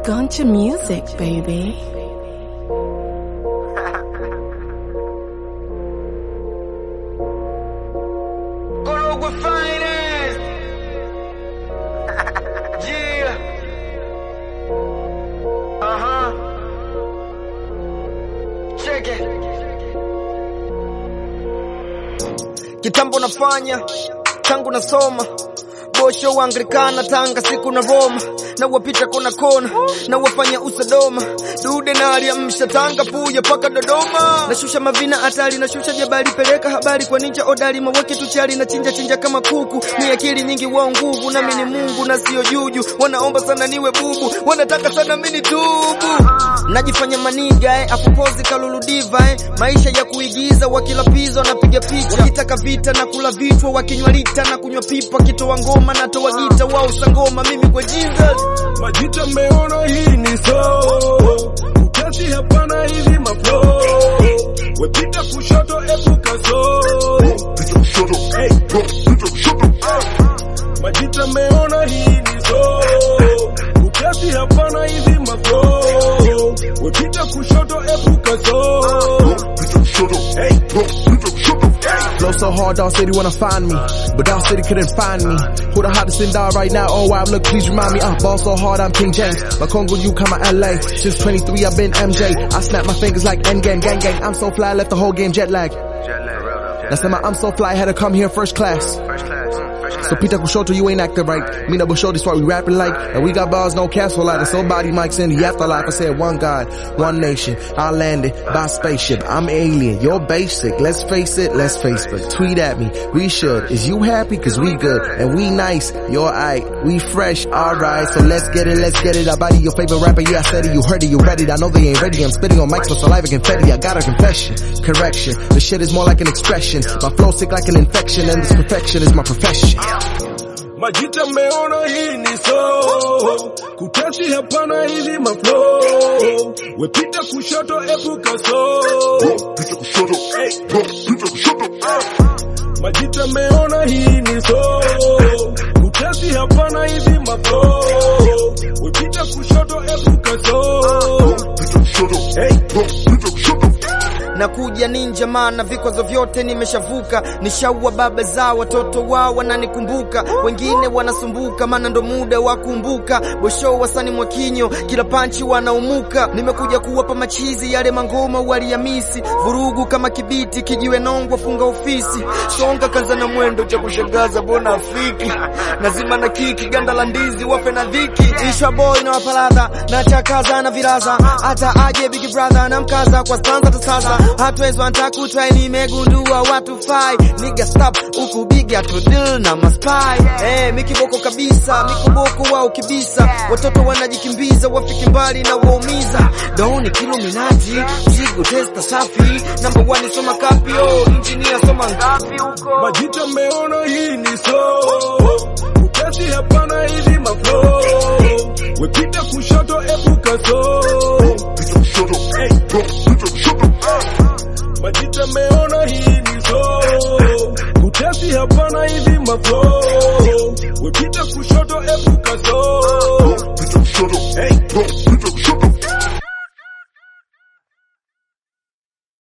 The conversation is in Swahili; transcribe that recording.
Guncha music, baby. Korogwe Finance. yeah. Uh huh. Check it. Kitambo nafanya tangu nasoma bosho wa Anglikana Tanga siku na Roma na wapita kona kona na wafanya usadoma dude na aliamsha Tanga puya paka Dodoma nashusha mavina hatari nashusha jabali peleka habari kwa ninja odari mawake tuchali na chinja chinja kama kuku ni akili nyingi wao nguvu nami ni Mungu na sio juju wanaomba sana niwe bubu wanataka sana mimi tubu najifanya maniga eh, afupozi kaluludiva eh, maisha ya kuigiza wakilapiza wanapiga picha wakitaka vita na kula vichwa wakinywa lita na kunywa pipa kitoa ngoma na toa gita wao sangoma mimi kwa Jesus Majita mmeona hii ni so Ukasi hapana hivi maflo Wepita kushoto epuka so Hey. Majita mmeona hii ni so Ukasi hapana hivi maflo Wepita kushoto epuka so Hey. Flow so hard, Dawg City wanna find me, but Dawg City couldn't find me. Who the hottest in Dawg right now? Oh wow, look, please remind me. I ball so hard, I'm King James. My Congo, you come out LA. Since 23, I've been MJ. I snap my fingers like Endgame, gang gang. I'm so fly, left the whole game jet lag. That's my I'm so fly, had to come here first class. So Peter Kushoto, you ain't acting right. Me double show this why we rapping like, and we got bars, no cash for light. So body mics in the afterlife. I said one God, one nation. I landed by spaceship. I'm alien. You're basic. Let's face it. Let's Facebook. Tweet at me. We should. Is you happy? Cause we good. And we nice. You're aight. We fresh. Alright. So let's get it. Let's get it. I body your favorite rapper. Yeah, I said it. You heard it. You ready? I know they ain't ready. I'm spitting on mics with saliva confetti. I got a confession. Correction. The shit is more like an expression. My flow sick like an infection. And this perfection is my profession. Majita mmeona hii ni so Kutasi hapana hivi maflo Wepita kushoto epuka so Hey. Majita mmeona hii ni so Kutasi hapana hivi maflo Wepita kushoto epuka so Hey. nakuja ninja maana vikwazo vyote nimeshavuka nishaua baba zao watoto wao wananikumbuka wengine wanasumbuka maana ndo muda wa kumbuka bosho wasani mwakinyo kila panchi wanaumuka nimekuja kuwapa machizi yale mangoma waliamisi vurugu kama kibiti kijiwe nongwa funga ofisi songa kaza na mwendo cha kushangaza bona afiki nazima na kiki ganda la ndizi wafe na dhiki ishwa boy na wapaladha na chakaza na viraza hata aje big brother na mkaza kwa stanza tasaza hatuwezi wantakutwa nimegundua watu fai niga stop huku big atu deal na maspai eh mikiboko kabisa mikoboko wao kibisa watoto wanajikimbiza wafiki mbali na waumiza doni kiluminaji mzigo testa safi number one soma kapio engineer soma ngapi huko Majita mmeona hii ni so Ukasi hapana hivi maflo Wepita kushoto epuka so Hey. Majita mmeona hii ni so Utasi hapana hivi maflo